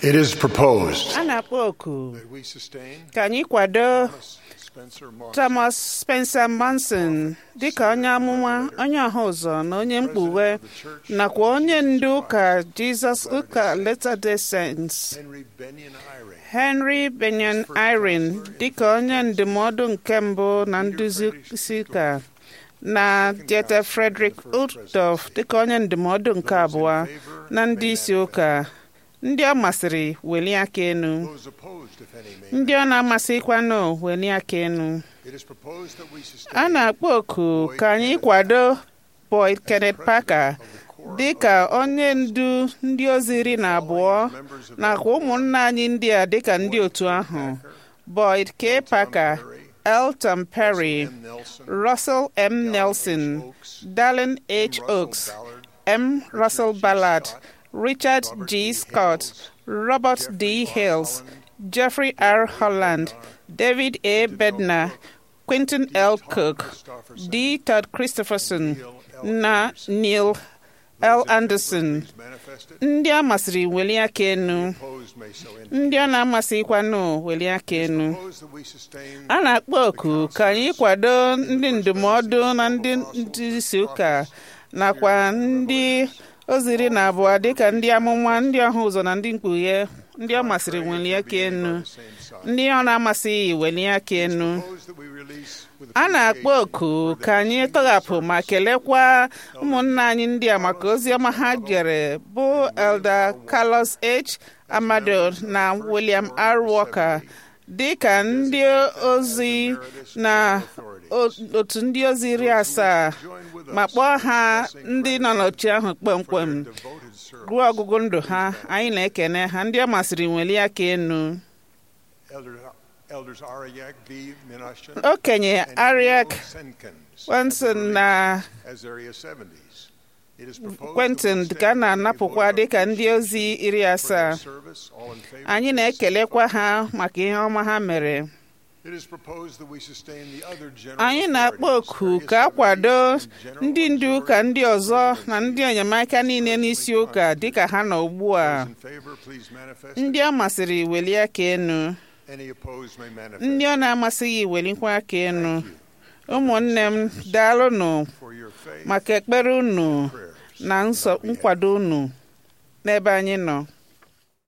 It is proposed a na-akpọ oku that we sustain ka anyị kwado Thomas Spencer Monson, Thomas Spencer Manson dịka onye amụma onye ọha ụzọ na onye mkpughe nakwa onye ndu ụka Jesus ụka Latter-day Saints Henry Benyon Eyring, Henry Benyon Irene dịka onye ndụmọdụ nke mbụ na nduzi isi ụka na Dieter Frederick Uchtdorf dịka onye ndụmọdụ nke abụọ na ndị isi ụka ndị ọ masịrị welie aka enu those opposed, if any, may. ndị ọ na-amasịkwanụ welie aka enu It is proposed that we a sustain na-akpọ oku ka anyị kwado Boyd Kenneth Parker dị ka onye ndu ndị ozi iri na abụọ nakwa ụmụnna anyị ndị a dịka ndị otu ahụ Boyd K. Parker Elton Perry M. Nelson, Russell M. Nelson Dallin H. Oaks M. Russell Ballard Richard G. Scott Robert D. Hales Jeffrey R. Holland David A. Bednar Quentin L. Cook D. Todd Christopherson na Neil L. Anderson manifested, ndị a masịrị welie aka enu opposed may so end. ndị ọ na-amasịkwanụ welie aka enu Proposed that we sustain a na-akpọ oku ka anyị kwado ndị ndụmọdụ na ndị ndị isi ụka nakwa ndị oziri na abụọ dịka ndị amụma ndị ọha ụzọ na ndị mkpughe ndị ọ masịrị welie aka enu same side. ndị ọ na-amasịghị welie aka enu Proposed that we release with a na-akpọ oku ka anyị tọghapụ ma kelekwa ụmụnna anyị ndị a maka ozi ọma ha jere bụ Elder Carlos H. Amado na William R. Walker dị ka ndị ozi na o- otu ndị ozi iri asaa ma kpọọ ha ndị nọ n'oche ahụ kpọmkwem devoted service. ruo ọgụgụ ndụ ha anyị na-ekene ha ndị ọ masịrị welie aka enu Elder, Elders Ariak V. Minashan okenye and Ariak Neil Senkins Wenson na as area 70s. It is proposed Quentin that we ka a stand na-anapụkwa for dịka ndị ozi iri their asaa service, all in favor, anyị please na-ekelekwa signify. ha maka ihe ọma ha mere It is proposed that we sustain the other general anyị na-akpọ authorities, oku various ka a kwado authorities, and general ndị ndu ụka observers, ndị ọzọ na presidencies. ndị enyemaka niile n'isi ụka dịka ha nọ ugbu a Those in favor, please manifest. ndị ọ masịrị welie aka enu Any opposed may manifest. ndị ọ na-amasịghị welikwa aka enu ụmụnne m daalụnụ For your faith, maka ekpere unu prayers. na nsọ nkwado unu n'ebe anyị nọ